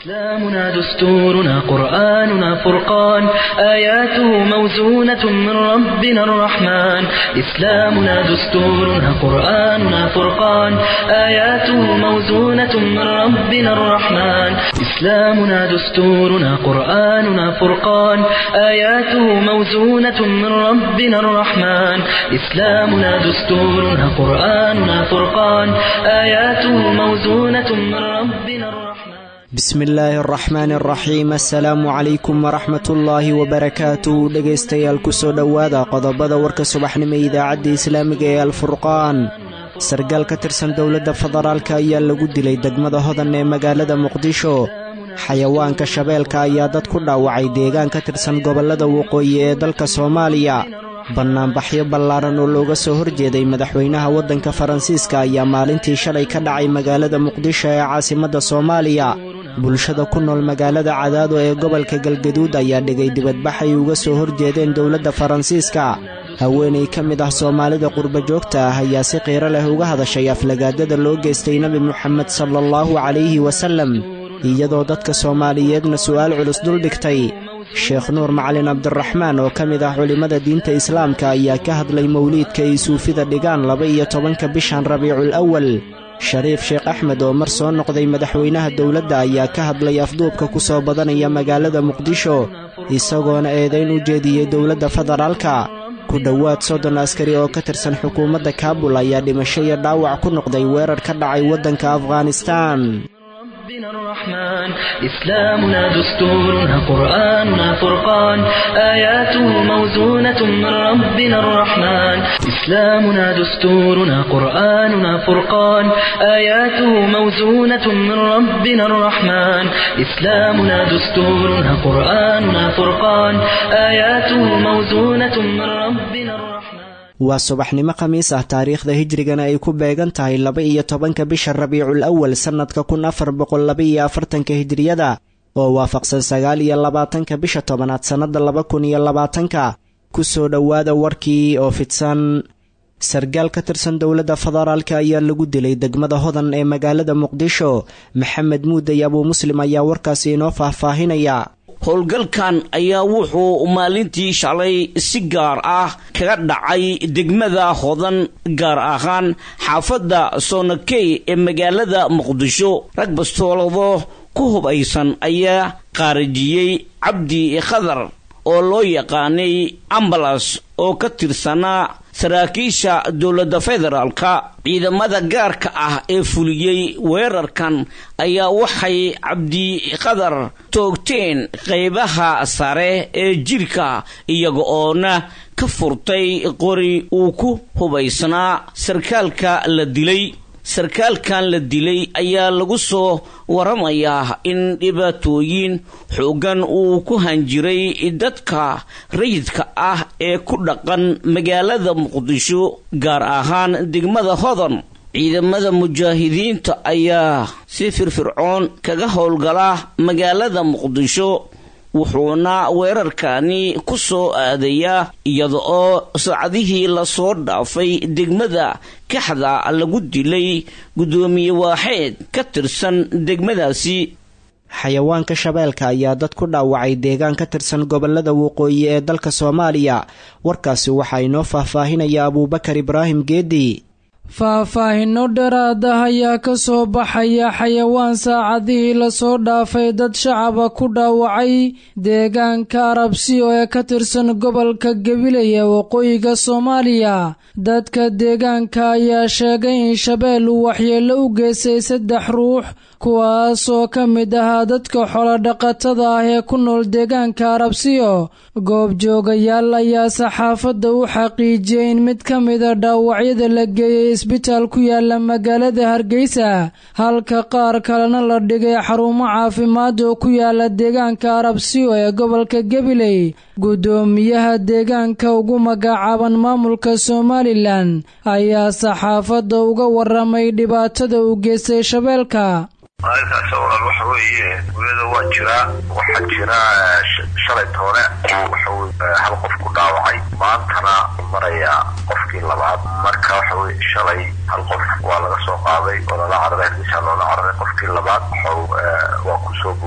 إسلامنا دستورنا قرآننا فرقان آياته موزونة من ربنا الرحمن إسلامنا دستورنا قرآننا فرقان آياته موزونة من ربنا الرحمن إسلامنا دستورنا قرآننا فرقان آياته موزونة من ربنا الرحمن إسلامنا دستورنا قرآننا فرقان آياته موزونة من ربنا الرحمن bismi illaahi araxmaani araxiim assalaamu calaykum waraxmatullaahi wabarakaatu dhegaystayaal kusoo dhowaada qodobada warka subaxnimo idaacadda islaamiga ee alfurqaan sargaal ka tirsan dowladda federaalka ayaa lagu dilay degmada hodan ee magaalada muqdisho xayawaanka shabeelka ayaa dad ku dhaawacay deegaan ka tirsan gobollada waqooyi ee dalka soomaaliya bannaanbaxyo ballaaran oo looga soo horjeeday madaxweynaha waddanka faransiiska ayaa maalintii shalay ka dhacay magaalada muqdisho ee caasimadda soomaaliya bulshada ku nool magaalada cadaado ee gobolka galgaduud ayaa dhigay dibadbax ay uga soo horjeedeen dowladda faransiiska haweenay ka mid ah soomaalida qurba joogta ah ayaa si qiiro leh uga hadashay aflagaadada loo geystay nebi moxamed sala allahu calayhi wasallam iyadoo dadka soomaaliyeedna su'aal culus duldhigtay sheekh nuur macalin cabdiraxmaan oo ka mid ah culimmada diinta islaamka ayaa ka hadlay mawliidka ay suufida dhigaan laba iyo tobanka bishan rabiicul awal shariif sheekh axmed oo mar soo noqday madaxweynaha dowladda ayaa ka hadlay afduubka ku soo badanaya magaalada muqdisho isagoona eedayn u jeediyey dowladda federaalka ku dhowaad soddon askari oo ka tirsan xukuumadda kaabul ayaa dhimasho iyo dhaawac ku noqday weerar ka dhacay waddanka afghanistaan ربنا الرحمن إسلامنا دستورنا قرآننا فرقان آياته موزونة من ربنا الرحمن إسلامنا دستورنا قرآننا فرقان آياته موزونة من ربنا الرحمن إسلامنا دستورنا قرآننا فرقان آياته موزونة من ربنا الرحمن waa subaxnimo khamiis ah taariikhda hijrigana ay ku beegan tahay laba iyo tobanka bisha rabiicul awal sannadka kun afar boqol laba iyo afartanka hijriyada oo waafaqsan sagaal iyo labaatanka bisha tobanaad sannadda laba kun iyo labaatanka ku soo dhowaada warkii oo fidsan sargaal ka tirsan dowladda federaalka ayaa lagu dilay degmada hodan ee magaalada muqdisho maxamed muuday abuu muslim ayaa warkaasi inoo faahfaahinaya howlgalkan ayaa wuxuu maalintii shalay si gaar ah kaga dhacay degmada hodan gaar ahaan xaafadda soonakey ee magaalada muqdisho rag bastoolado ku hubaysan ayaa qaarijiyey cabdi khadar oo loo yaqaanay ambalas oo ka tirsanaa saraakiisha dowladda federaalka ciidamada gaarka ah ee fuliyey weerarkan ayaa waxay cabdiqadar toogteen qaybaha sare ee jirka iyaga oona ka furtay qori uu ku hubaysnaa sarkaalka la dilay sarkaalkan la dilay ayaa lagu soo waramayaa in dhibaatooyin xoogan uu ku hanjiray dadka rayidka ah ee ku dhaqan magaalada muqdisho gaar ahaan degmada hodan ciidamada mujaahidiinta ayaa si firfircoon kaga howlgala magaalada muqdisho wuxuuna weerarkani ku soo aadayaa iyada oo saacadihii lasoo dhaafay degmada kaxda lagu dilay guddoomiye waaxeed ka tirsan degmadaasi xayawaanka shabeelka ayaa dad ku dhaawacay deegaan ka tirsan gobollada waqooyi ee dalka soomaaliya warkaasi waxaa inoo faahfaahinaya abuubakar ibraahim geedi faahfaahinno dheeraad ah ayaa ka soo baxaya xayawaan saacadihii lasoo dhaafay dad shacaba ku dhaawacay deegaanka arabsiyo ee ka tirsan gobolka gabiley ee waqooyiga soomaaliya dadka deegaanka ayaa sheegay in shabeel uu waxyeello u geystay saddex ruux kuwaas oo ka mid ahaa dadka xolodhaqatada ah ee ku nool deegaanka arabsiyo goobjoogayaal ayaa saxaafadda u xaqiijiyey in mid ka mida dhaawacyada la geeyey isbitaal ku yaala magaalada hargeysa halka qaar kalena la dhigay xarumo caafimaad oo ku yaala deegaanka arabsiyo ee gobolka gabiley guddoomiyaha deegaanka ugu magacaaban maamulka somalilan ayaa saxaafadda uga waramay dhibaatada uu geystay shabeelka arrintaas walaal waxa weeye guriyada waa jiraa waxaa jira shalay toole waxa hal qof ku dhaawacay maantana maraya qofkii labaad marka waxa weye shalay hal qof waa laga soo qaaday oo lala cararay hargeysa loola cararay qofkii labaad waxau waa kusoo booday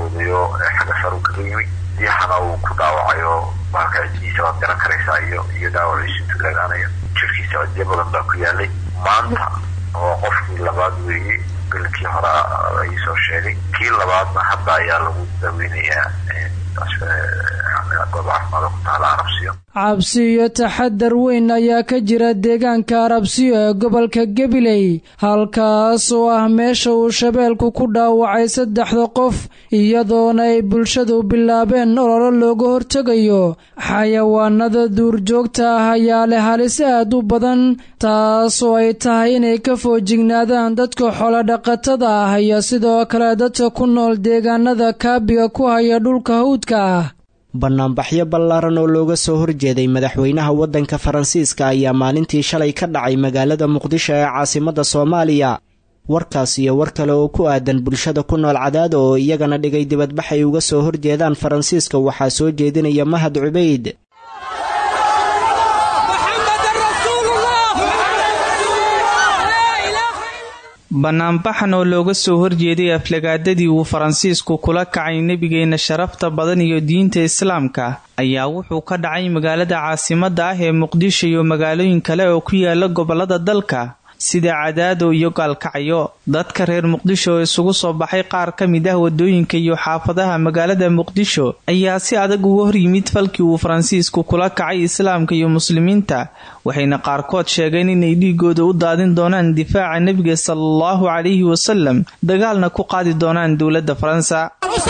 xagga saru kaga yimid diixana uu ku dhaawacayo bahalka ciddiisa waad garan karaysaa iyo iyo dhaawaciisu intuu laagaanayo jirkiisa ciddiyo badan baa ku yaalay maanta oo qofkii labaad weeye gelinkii hore ayuu soo sheegay kii labaadna hadda ayaa lagu daweynayaa goob caafimaad ku taala arabsiyo cabsi iyo taxadar weyn ayaa ka jira deegaanka arabsiyo ee gobolka gabiley halkaas oo ah meesha uu shabeelku ku dhaawacay saddexda qof iyadoona ay bulshadu bilaabeen ololo looga hortegayo xayawaanada duurjoogta ah ayaa leh halis aad u badan taas oo ay tahay inay ka foojignaadaan dadka xoolodhaqatada ah iyo sidoo kale dadka ku nool deegaanada kaabiga ku haya dhulka hawdka ah bannaanbaxyo ballaaran oo looga soo horjeeday madaxweynaha waddanka faransiiska ayaa maalintii shalay ka dhacay magaalada muqdisho ee caasimadda soomaaliya warkaas iyo war kale oo ku aadan bulshada ku nool cadaada oo iyagana dhigay dibadbax ay uga soo horjeedaan faransiiska waxaa soo jeedinaya mahad cubayd bannaanbaxan oo looga soo horjeeday aflagaadadii uu faransiisku kula kacay nebigeenna sharafta badan iyo diinta islaamka ayaa wuxuu ka dhacay magaalada caasimadda ah ee muqdisho iyo magaalooyin kale oo ku yaala gobollada dalka sida cadaado iyo gaalkacyo dadka reer muqdisho oo isugu soo baxay qaar ka mid ah wadooyinka iyo xaafadaha magaalada muqdisho ayaa si adag uga hor yimid falkii uu faransiisku kula kacay islaamka iyo muslimiinta waxayna qaarkood sheegeen inay dhiigooda u daadin doonaan difaaca nebiga salaallahu calayhi wasalam dagaalna ku qaadi doonaan dowladda faransa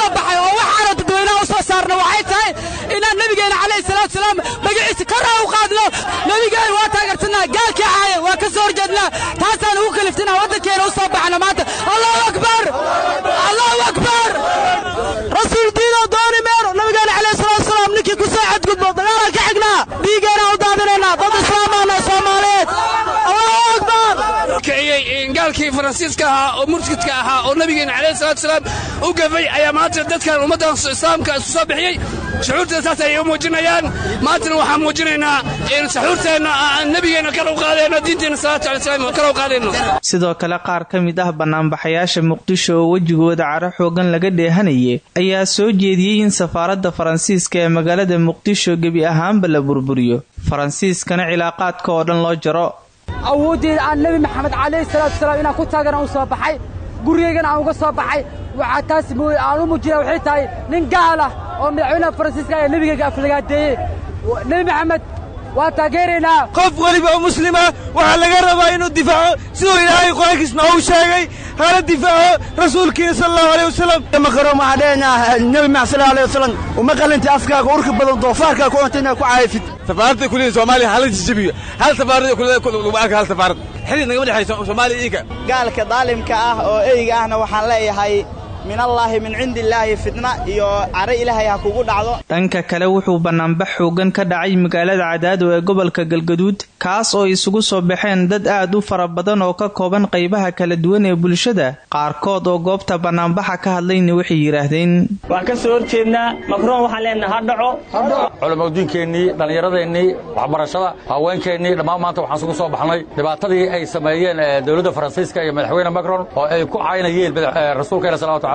inaan nabigeena calayhi salaatu salaam magaciisa kora u qaadno nabigeena waa taageersanaa gaalkii caaya waa ka soo horjeednaa taasaan ugu kaliftinaa waddankeena u soo baxna maanta allahu akbar allahu akbar rasuul diinoo dooni meero nabigeena calayhi salaatu salaam ninkii ku soo xadgudbo dagaalaan ka xignaa dhiigeenaan u daadinaynaa dad islaamaana soomaaliyeed allahu akbar gaalkii faransiiska ahaa oo murtidka ahaa oo nabigeena calayhi salaatu salaam u gafay ayaa maanta dadkan ummaddan islaamka isku soo bixiyey shucuurteeda saas ayay u muujinayaan maantana waxaan muujinaynaa in saxuurteenna aan nebigeenna kar u qaadayno diinteenna salaatu alay salaam kar u qaadayno sidoo kale qaar ka mid ah bannaanbaxayaasha muqdisho oo wejigooda caro xoogan laga dheehanayay ayaa soo jeediyey in safaaradda faransiiska ee magaalada muqdisho gebi ahaanba la burburiyo faransiiskana cilaaqaadka oo dhan loo jaro awooddeeda aan nebi maxamed calayhi salaatu salaam inaan ku taagana u soo baxay gurigaygana aan uga soo baxay waxaa taas aan u muujinaya waxay tahay nin gaal ah oo madaxweynaha faransiiska ayaa nebigayga aflagaadeeyey nebi maxamed waa taageeraynaa qof weliba oo muslima waxaa laga rabaa inuu difaaco siduu ilaahay qur-aankiisna uu sheegay hala difaaco rasuulkiina sala allahu aleyh wasalam makaroon waxaa dheenaa nebi maxamed sala aleyh wasalam uma qalinta afkaaga urka badan doofaarkaa ku cunta inaad ku caayfid safaaradda kuliya soomaaliya hala jijabiyo hal safaarada lagu arka hal safaarad xidid nagama dhexayso soomaaliya iinka gaalka daalimka ah oo eyga ahna waxaan leeyahay min allaahi min cindi illaahi fitna iyo caro ilaahay ha kugu dhacdo dhanka kale wuxuu bannaanbax xoogan ka dhacay magaalada cadaado ee gobolka galgaduud kaas oo isugu soo baxeen dad aad u fara badan oo ka kooban qaybaha kala duwan ee bulshada qaarkood oo goobta bannaanbaxa ka hadlayna waxay yidhaahdeen waan ka soo horjeednaa makroon waxaan leenaha ha dhaco culamadiinkeenii dhallinyaradeennii waxbarashada haweenkeennii dhammaan maanta waxaan isugu soo baxnay dhibaatadii ay sameeyeen dowladda faransiiska iyo madaxweyne macron oo ay ku caynayeen rasuulkeena salawatu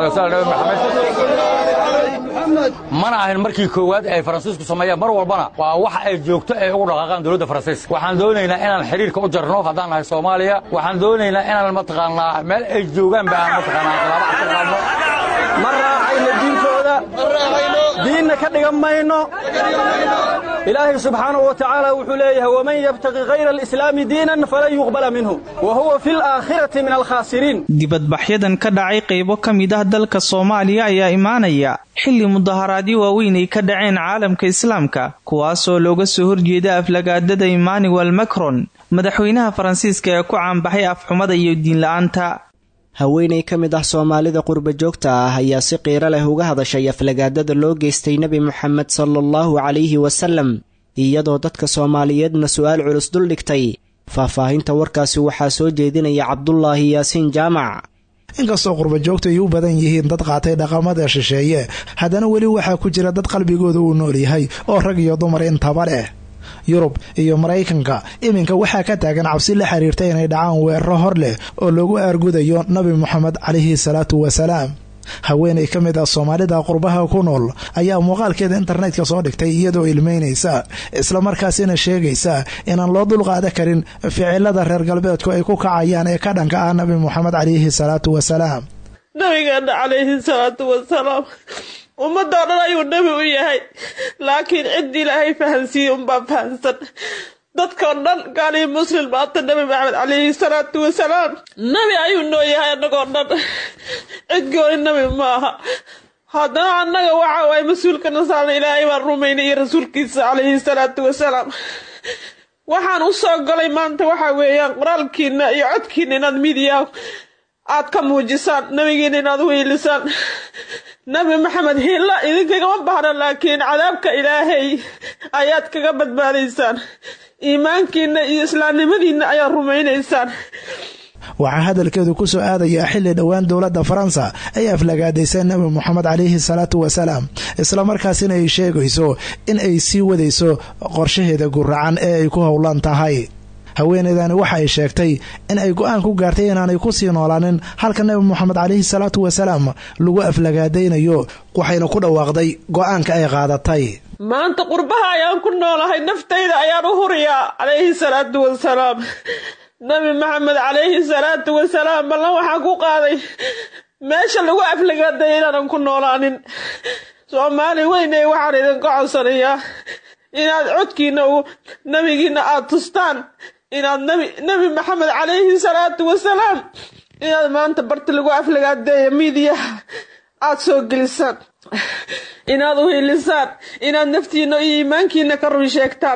mana ahayn markii koowaad ay faransiisku sameeyaan mar walbana waa wax ay joogto ay ugu dhaqaaqaan dowladda faransiiska waxaan doonaynaa inaan xidhiirka u jarno haddaan nahay soomaaliya waxaan doonaynaa inaan mataqaanaa meel ay joogaanba aan mataqaanaa khilaaba ka qaadno ma raacayno diintooda diinna ka dhigan mayno ilaahay subxaanahu wa tacaala wuxuu leeyahay waman yabtaqi hayra alislaami diinan falan yuqbala minhu wa huwa fi laakhirati min alkhaasiriin dibadbaxyadan ka dhacay qaybo ka mid ah dalka soomaaliya ayaa imaanaya xilli mudaharaadyo waaweyn ay ka dhaceen caalamka islaamka kuwaasoo looga soo horjeeda aflagaadada emmanuel macron madaxweynaha faransiiska ee ku caanbaxay afxumada iyo diinla-aanta haweenay ka mid ah soomaalida qurba joogta ah ayaa si qiiro leh uga hadashay aflagaadada loo geystay nebi moxamed sala allahu calayhi wasalam iyadoo dadka soomaaliyeedna su-aal culus duldhigtay faahfaahinta warkaasi waxaa soo jeedinaya cabdulaahi yaasiin jaamac inkastoo qurba joogta ay u badan yihiin dad qaatay dhaqamada shisheeye haddana weli waxaa ku jira dad qalbigooda uu nool yahay oo rag iyo dumar intaba leh yurub iyo maraykanka iminka waxaa ka taagan cabsi la xiriirta inay dhacaan weeraro hor leh oo lagu aargudayo nabi moxamed calayhi salaatu wasalaam haweenay ka mid ah soomaalida qurbaha ku nool ayaa muuqaalkeeda internetka soo dhigtay iyadoo ilmeynaysa islamarkaasina sheegaysa inaan loo dulqaada karin ficilada reer galbeedku ay ku kacayaan ee ka dhanka ah nabi moxamed calayhi salaatu wasalaam nabigeena calayhi salaatu wasalaam ummadoo dhan ayuu nebi u yahay laakiin cid ilaahay fahansiiyey unbaa fahansan dadkao dhan gaalii muslim maanta nebi maxamed calayhi salaatu wasalaam nebi ayuu noo yahay annagoo dhan cid gooni nebi ma aha haddana annaga waxa waaye mas-uulka nasaarna ilaahay baan rumaynay iyo rasuulkiisa calayhi salaatu wasalaam waxaan u soo galay maanta waxaa weeyaan qoraalkiina iyo codkiina inaad midiya aad ka muujisaan nebigiina inaad u hiilisaan nebi maxamed hiilla idinkagama baahna laakiin cadaabka ilaahay ayaad kaga badbaadaysaan iimaankiina iyo islaamnimadiina ayaad rumaynaysaan waxaa hadalkeedu ku soo aadayaa xilli dhowaan dowladda faransa ay aflagaadaysay nebi moxamed calayhi salaatu wasalaam islamarkaasina ay sheegayso in ay sii wadayso qorshaheeda guracan ee ay ku howlan tahay haweeneydani waxa ay sheegtay in ay go-aan ku gaartay inaanay ku sii noolaanin halka nebi moxamed calayhi salaatu wasalaam lagu aflagaadaynayo waxayna ku dhawaaqday go-aanka ay qaadatay maanta qurbaha ayaan ku noolahay naftayda ayaan u huriyaa calayhi salaatu wasalaam nebi maxamed calayhi salaatu wasalaam ballan waxaan ku qaaday meesha lagu aflagaadaya inaanan ku noolaanin soomaali weyne waxaan idinka codsanayaa inaad codkiina u nebigiina aada tustaan inaad nebi nebi maxamed calayhi salaatu wasalaam inaad maanta barti lagu aflagaadeeya miidiyaha aada soo gelisaan inaad u hiilisaan inaad naftiina iyo iimaankiina ka run sheegtaan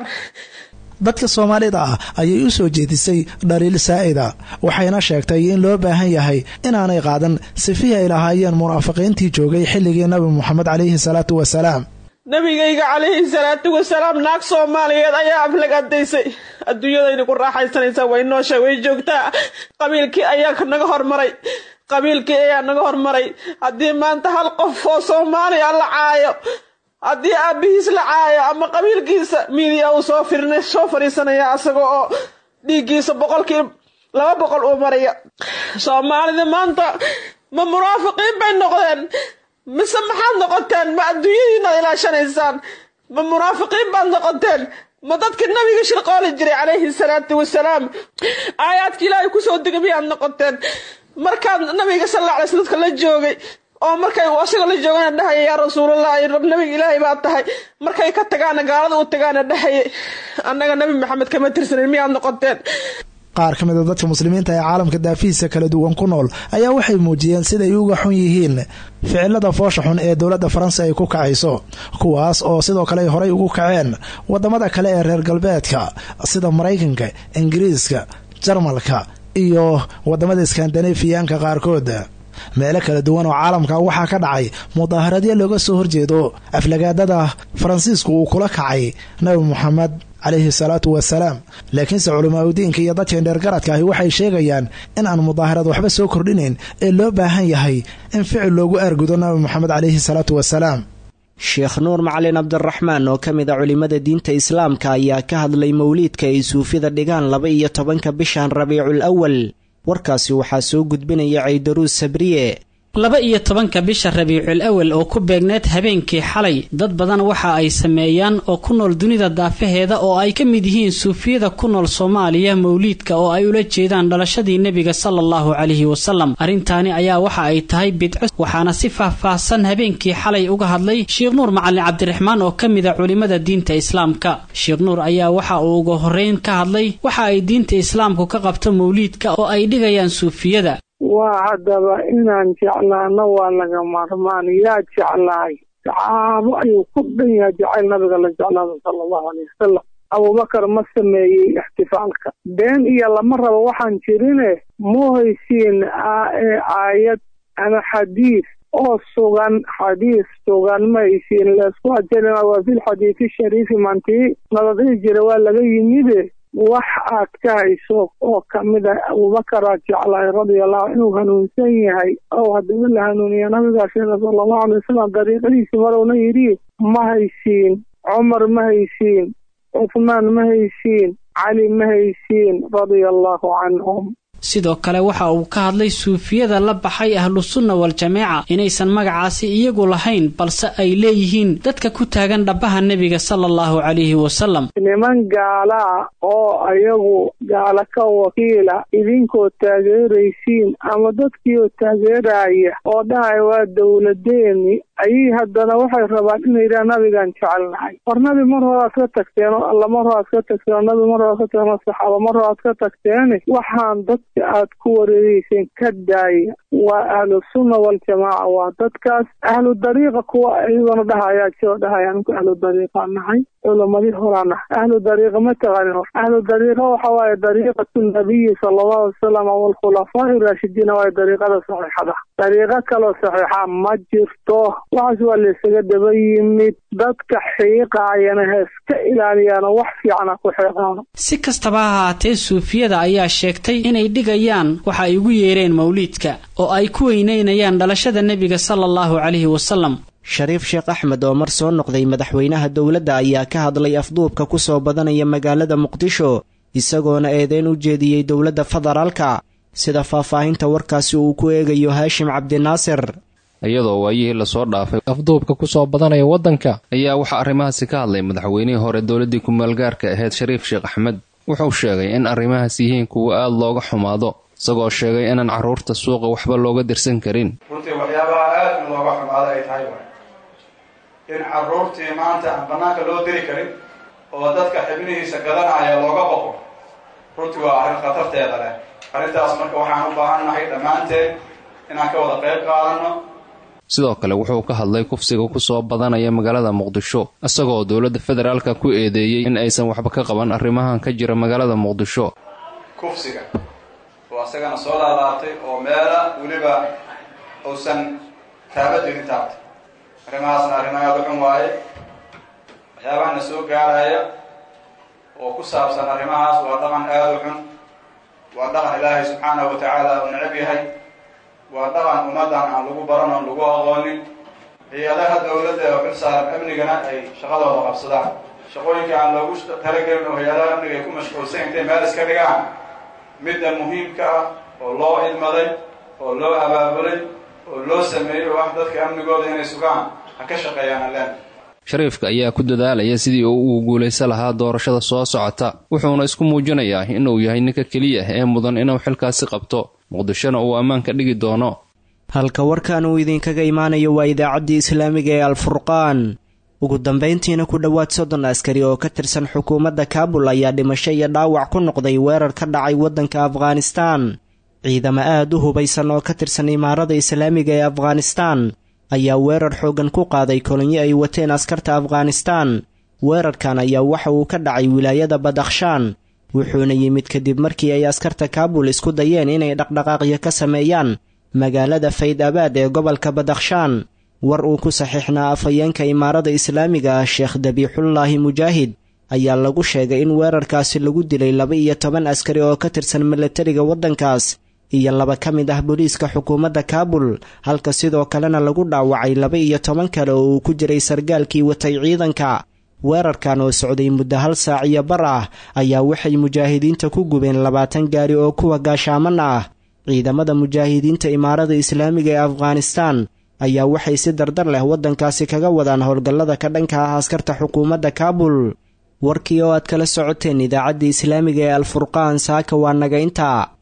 dadka soomaalida ah ayay u soo jeedisay dhaliil saa'ida waxayna sheegtay in loo baahan yahay inaanay qaadan sifihii ay lahaayeen munaafiqiintii joogay xilligii nabi moxamed calayhi salaatu wasalaam nabigayga calayhi salaatu wasalaam naag soomaaliyeed ayaa aflagaadaysay adduunyadayna ku raaxaysanaysaa way noosha way joogtaa qabiilkii ayaa naga hormaray qabiilkii ayaa naga hormaray haddii maanta hal qof oo soomaaliya la caayo haddii aabihiis la caayo ama qabiilkiisa miidiya uu soo firna soo fadhiisanaya asaga oo dhiiggiisa boqolkii laba boqol uu maraya soomaalida maanta ma munaafiqiin bay noqdeen mise maxaad noqoteen ma adduunyadiinaad ilaashanaysaan ma munaafiqiin baad noqoteen ma dadka nabiga shirqooli jiray calayhi salaatu wasalaam aayaadka ilaahay kusoo degay miyaad noqoteen markaad nabiga sal alla alay sl dadka la joogay oo markay asaga la joogana dhahaya yaa rasuulallah nabiga ilaahay baa tahay markay ka tagaana gaalada u tagaana dhahaya annaga nabi maxamed kama tirsanin miyaad noqoteen qaar ka mid a dadka muslimiinta ee caalamka daafihiisa kala duwan ku nool ayaa waxay muujiyeen siday uga xun yihiin ficilada foosha xun ee dowladda faransa ay ku kacayso kuwaas oo sidoo kale ay horay ugu kaceen wadamada kale ee reer galbeedka sida maraykanka ingiriiska jarmalka iyo wadamada iskandanafiyaanka qaarkood meelo kala duwan oo caalamka waxaa ka dhacay mudaaharadyo looga soo horjeedo aflagaadada faransiisku uu kula kacay nabi moxamed calayhi salaatu wasalaam laakiinse culimaadudiinka iyo dadka indheergaradka ahi waxay sheegayaan in aan mudaaharad waxba soo kordhinayn ee loo baahan yahay in ficil loogu aargudo nabi moxamed calayhi salaatu wasalaam sheekh nuur macalin cabdiraxmaan oo ka mid a culimmada diinta islaamka ayaa ka hadlay mowliidka ay suufida dhigaan laba iyo tobanka bishan rabiicul awal warkaasi waxaa soo gudbinaya caydaruus sabriye laba iyo tobanka bisha rabiicul awal oo ku beegneed habeenkii xalay dad badan waxa ay sameeyaan oo ku nool dunida daafaheeda oo ay ka mid yihiin suufiyada ku nool soomaaliya mowliidka oo ay ula jeedaan dhalashadii nebiga sala allahu calayhi wasalam arrintaani ayaa waxa ay tahay bidco waxaana si faah-faahsan habeenkii xalay uga hadlay sheekh nuur macalin cabdiraxmaan oo ka mid a culimmada diinta islaamka sheekh nuur ayaa waxa uu uga horreyn ka hadlay waxa ay diinta islaamku ka qabto mowliidka oo ay dhigayaan suufiyada waa haddaba inaan jeclaano waa laga maarmaan yaa jeclaay saxaabo ayuu ku dhan yahay jacayl nabiga la jeclaada sala allahu alayh wasalam abubakar ma sameeyey ixtifaalka been iyo lama rabo waxaan jirine muhaysiin aayad ama xadiis oo sugan xadiis sugan ma haysiin laysku ajalina waa filxadiisi shariifi mantii nabadii jira waa laga yimide wax aad ka hayso oo kamid ah abubakaraad jeclaay radiallahu inuu hanuunsan yahay oo haddaba la hanuuniya nabigaa sheega sala allahu alay wasalam dariiqadiisi marowna yidhi ma haysiin cumar ma haysiin cuthmaan ma haysiin cali ma haysiin radia allahu canhum sidoo kale waxa uu ka hadlay suufiyada la baxay ahlusunna wal-jameeca inaysan magacaasi iyagu lahayn balse ay leeyihiin dadka ku taagan dhabbaha nebiga sala allahu calayhi wasalam niman gaalaa oo ayagu gaala ka wakiila idinkoo taageeraysiin ama dadkiioo taageeraya oo dhahaya waa dowladeeni ayay haddana waxay rabaan inay yidhaha nabigaan jecelnahay war nabi mar horaad ka tagteen oo alla mar horaad ka tagteen oo nabi mar horaad ka tagteen oo saxaaba mar horaad ka tagteene waxaan dadka aad ku wareereyseen ka daaya waa ahlu sunna waljamaaca waa dadkaas ahlu dariiqa kuwa iyagona dhahayaa jiro dhahaya anku ahlu dariiqa nahay culamadii horaa nahay ahlu dariiqa ma taqaanin hor ahlu dariiqa waxa waaye dariiqatu nabiyi sala allahu alay wasalam waalkhulafaa'i raashidiina waaye dariiqada saxiixada dariiqo kaloo saxiixa ma jirto waxaas waa laysaga daba yimid dadka xiiqaayana ha iska ilaaliyaano wax fiicana ku xiiqaano si kastaba ha ahaatee suufiyada ayaa sheegtay inay dhigayaan waxa ay ugu yeereen mawliidka oo ay ku weynaynayaan dhalashada nebiga sala allahu calayhi wasalam shariif sheekh axmed oo mar soo noqday madaxweynaha dowladda ayaa ka hadlay afduubka ku soo badanaya magaalada muqdisho isagoona eedeyn u jeediyey dowladda federaalka sida faahfaahinta warkaasi uu ku eegayo haashim cabdinaasir iyadoo waayihii lasoo dhaafay afduubka ku soo badanaya waddanka ayaa waxaa arrimahaasi ka hadlay madaxweynihii hore dowladdii ku-meelgaarka ahayd shariif sheekh axmed wuxuu sheegay in arrimahaas yihiin kuwa aad looga xumaado isagoo sheegay inaan carruurta suuqa waxba looga dirsan karin runtii waxyaabaha aad in looga xumaado ay tahay waay in carruurtii maanta aan bannaanka loo diri karin oo dadka xibnihiisa gadanaya looga boqo runtii waa arrin khatarteeda leh arrintaas marka waxaan u baahannahay dhammaanteen inaan ka wada qayb qaadanno sidoo kale wuxuu ka hadlay kufsiga ku soo badanaya magaalada muqdisho isagoo dowladda federaalka ku eedeeyey in aysan waxba ka qaban arrimahan ka jira magaalada muqdisho kufsiga oo asagana soo laalaabtay oo meela weliba uusan taaba jirin taabtay arrimahaasna arrimo aada u xun waaye waxyaabahana soo gaaraya oo ku saabsan arrimahaas waa dhaqan aada u xun waa dhaqan ilaahay subxaanahu wa tacaala uu necab yahay waa dhaqan ummaddan aan lagu baran oon lagu aqoonin hay-adaha dowladda ee xil saaran amnigana ay shaqadooda qabsadaan shaqooyinka aan loogu talagelin oo hay-adaha amniga ay ku mashquulsan intay meel iska dhigaan midda muhiimka ah oo loo idmaday oo loo abaabulay oo loo sameeyey oo ah dadka amnigooda inay sugaan ha ka shaqeeyaan allen shariifka ayaa ku dadaalaya sidii uu ugu guulaysan lahaa doorashada soo socota wuxuuna isku muujinayaa inuu yahay ninka keliya ee mudan inuu xilkaasi qabto muqdishona uu ammaan ka dhigi doono halka warkan uu idinkaga imaanayo waa idaacaddii islaamiga ee alfurqaan ugu dambayntiina ku dhowaad soddon askari oo ka tirsan xukuumadda kaabul ayaa dhimasho iyo dhaawac ku noqday weerar ka dhacay waddanka afghanistaan ciidamo aad u hubaysan oo ka tirsan imaarada islaamiga ee afghanistaan ayaa weerar xooggan ku qaaday kolonyo ay wateen askarta afghanistaan weerarkan ayaa waxa uu ka dhacay wilaayada badakhshaan wuxuuna yimid kadib markii ay askarta kaabul isku dayeen inay dhaqdhaqaaqyo ka sameeyaan magaalada fayd abaad ee gobolka badakhshaan war uu ku saxiixnaa afhayeenka imaarada islaamiga ah sheekh dabiixullaahi mujaahid ayaa lagu sheegay in weerarkaasi lagu dilay laba iyo toban askari oo ka tirsan milatariga waddankaas iyo laba ka mid ah booliiska xukuumadda kaabul halka sidoo kalena lagu dhaawacay laba iyo toban kale oo uu ku jiray sargaalkii watay ciidanka weerarkan oo socday muddo hal saac iyo bar ah ayaa waxay mujaahidiinta ku gubeen labaatan gaari oo kuwa gaashaaman ah ciidamada mujaahidiinta imaarada islaamiga ee afghanistaan ayaa waxay si dardar leh waddankaasi kaga wadaan howlgallada ka dhanka ah askarta xukuumadda kaabul warkii oo aad kala socoteen idaacaddii islaamiga ee alfurqaan saaka waa naga intaa